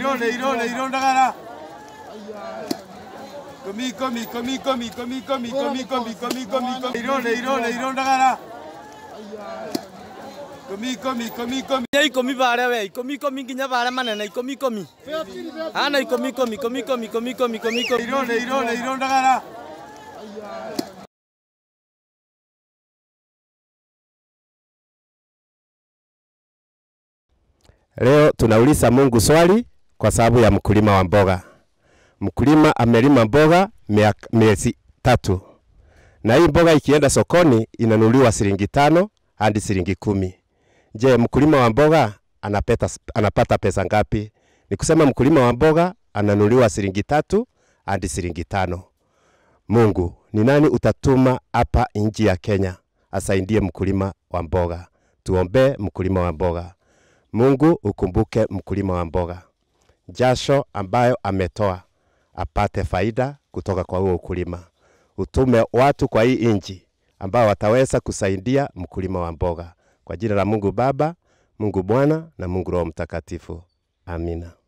leiro leiro leiro ndagara komi komi komi komi komi komi komi komi komi komi komi leiro leiro leiro ndagara komi komi komi komi ya ikomi baria we ikomi ikomi nginya baria manene ikomi ikomi ana ikomi ikomi ikomi ikomi ikomi ikomi ikomi ikomi leiro leiro leiro ndagara Leo tunauliza Mungu swali kwa sababu ya mkulima wa mboga. Mkulima amelima mboga miaka- miezi tatu, na hii mboga ikienda sokoni inanunuliwa shilingi tano hadi shilingi kumi. Je, mkulima wa mboga anapeta, anapata pesa ngapi? Ni kusema mkulima wa mboga ananunuliwa shilingi tatu hadi shilingi tano. Mungu, ni nani utatuma hapa nchi ya Kenya asaidie mkulima wa mboga? Tuombee mkulima wa mboga. Mungu ukumbuke mkulima wa mboga, jasho ambayo ametoa apate faida kutoka kwa huo ukulima. Utume watu kwa hii nchi ambao wataweza kusaidia mkulima wa mboga, kwa jina la Mungu Baba, Mungu Bwana na Mungu Roho Mtakatifu. Amina.